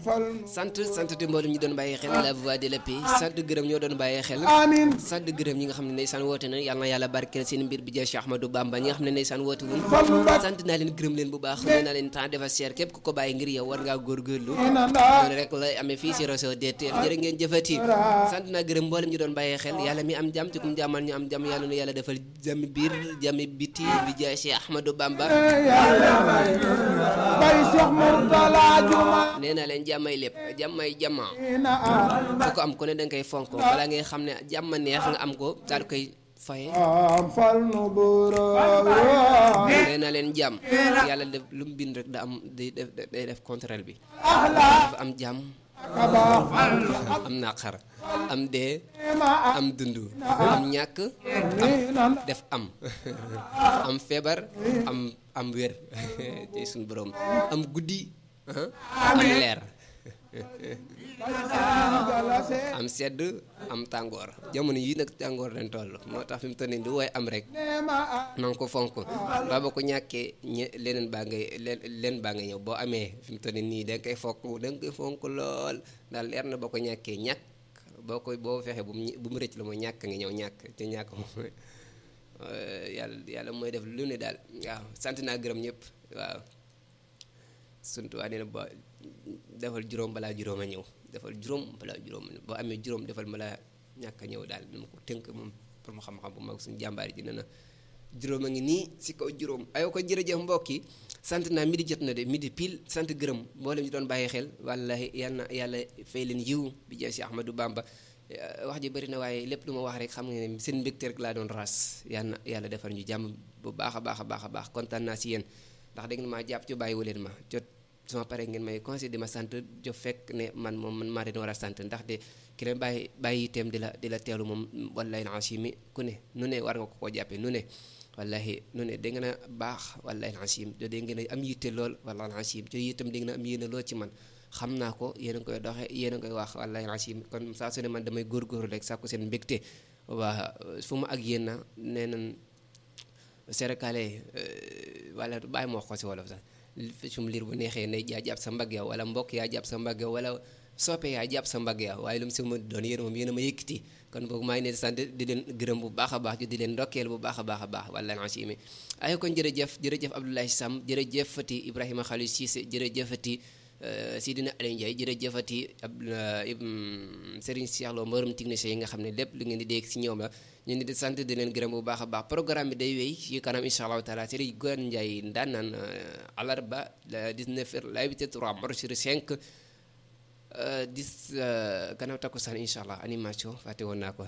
sant sant te mboolem ñi doon bàyyi xel la voix de la paix sant gërëm ñoo doon bàyyi xel amiin sant gërëm ñi nga xam ne ndeysaan woote na yàlla na yàlla barkeel seen mbir bi jeex Cheikh Ahmadou Bamba ñi nga xam ne ndeysaan woote wuñ sant naa leen gërëm leen bu baax nee naa leen temps dafa cher képp ku ko bàyyi ngir yow war ngaa góorgóorlu noonu rek la amee fii si réseau DTL jërë ngeen jëfati sant naa gërëm mboolem ñi doon bàyyi xel yàlla mi am jàmm ci kum jàmmal ñu am jàmm yàlla na yàlla defal jàmmi biir jàmmi biti bi jeex Cheikh Ahmadou Bamba bay Cheikh Mourtala Juma nee naa leen jàmmay lépp jàmmay jàmma ina am fu ko am ku ne danga koy fonk balaa ngay xam ne jàmm neex nga am ko daal di koy faye am fal nu buro nee naa leen jàmm yàlla def lu mu bind rek da am day def day def contraire bi ahla dafa am jàmm kaba am naqar am dee ma am dund am ñàkk am ina def am am feebar am am wér ci suñu borom am guddi ah, am leer galase am sedd am tàngoor jamono yi nag tàngoor lañ toll moo tax fi mu toll nii du woy am rek nema na nga ko fonk ba ba ko ñàkkee ñe leneen baa ngay leen leen baa nga ñëw boo amee fi mu toll nii da nga koy fonk da nga koy fonk lool daal leer na boo ko ñàkkee ñàkk boo koy boo fexee bu mu ñi- bu mu rëcc la mooy ñàkk nga ñëw ñàkk te ñàkk moom yàlla yàlla mooy def lu ne daal waaw sant naa gërëm ñëpp waaw suntu waa nee na ba defal juróom balaa juróom a ñëw defal juróom balaa juróom a ñëw boo amee juróom defal balaa ñàkk a ñëw daal dama ko tënk moom pour mu xam-xam bu mag suñu jàmbaar ji nee na juróom a ngi nii si kaw juróom ayoo ko jërëjëf mbokk yi sant naa midi jot na de midi pile sant gërëm mboolem ñu doon bàyyi xel wallahi yal na yàlla fay leen yiw bi jeex si Ahmadou Bamba Eh, wax ji bëri na waaye lépp lu ma wax rek xam nga ne seen mbégte rek laa doon ras yal na yàlla defar ñu jàmm bu baax a baax a baax a baax kontaan naa si yéen ndax dégg nga maa jàpp ci bàyyiwu leen ma jot sama pare ngeen may conseil di ma sant jo fekk ne man moom man maa leen war a sant ndax de ki leen bàyyi bàyyi itam di la di la teelu moom wallahi alazim ku ne nu ne war nga ko koo jàppee nu ne wallahi nu ne da ngeen a baax wallahi alazim jo da ngeen a am yitte lool wallahi alazim jo itam da ngeen a am yéene lool ci man xam naa ko yéen a ngi koy doxee yéen a ngi koy wax wallahi alazim kon saa su ne man damay góorgóorlu rek sàkku seen mbégte waa fu ma ak yéen na nee nañ serekale wala bàyyi ma wax ko si wolof sax sum liir bu neexee ne yaa jàpp sa mbagg ya wala mbokk yaa jàpp sa mbagg ya wala soppe yaa jàpp sa mbagg ya waaye lu mu si ma doon yéen moom yéen a ma yëkkati kon boog maa ngi leen di sant di leen gërëm bu baax a baax di leen ndokkeel bu baax a baax a baax wallahi alazim ay kon jërëjëf jërëjëf Abdoulaye Sam jërëjëfati Ibrahima Khalil Cissé jërëjëfati Sidina Aliou Ndiaye jërëjëfati ab Serigne Cheikh Lo mbërëm technicien yi nga xam ne lépp lu ngeen di dégg si ñoom la ñu ngi di sant di leen gërëm bu baax a baax programme bi day wéy ci kanam incha allahu taala Serigne Gouane Ndiaye daan naan alarba le 19 heures la 8 3 mars sur 5 10 gannaaw takkusaan incha allah animation fàtte woon naa ko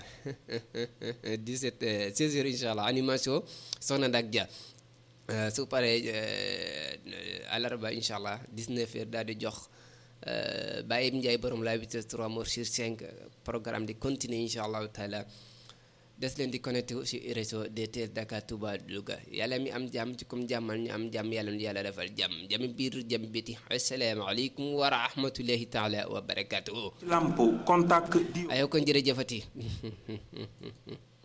17 16 heures incha allah animation soxna Ndak Dia su paree alarba incha allah 19 heures daal di jox Baye Ndiaye borom la 8 3 mars sur 5 programme di continuer incha allahu taala des leen di connecté ci réseau DTL Dakar Touba Louga yàlla mi am jàmm ci comme jàmmal ñu am jàmm yàlla nu yàlla defal jàmm jàmm biir jàmm biti asalaamaaleykum wa rahmatullahi taala wa barakatuhu lampo contact di ayoo kon jërëjëfati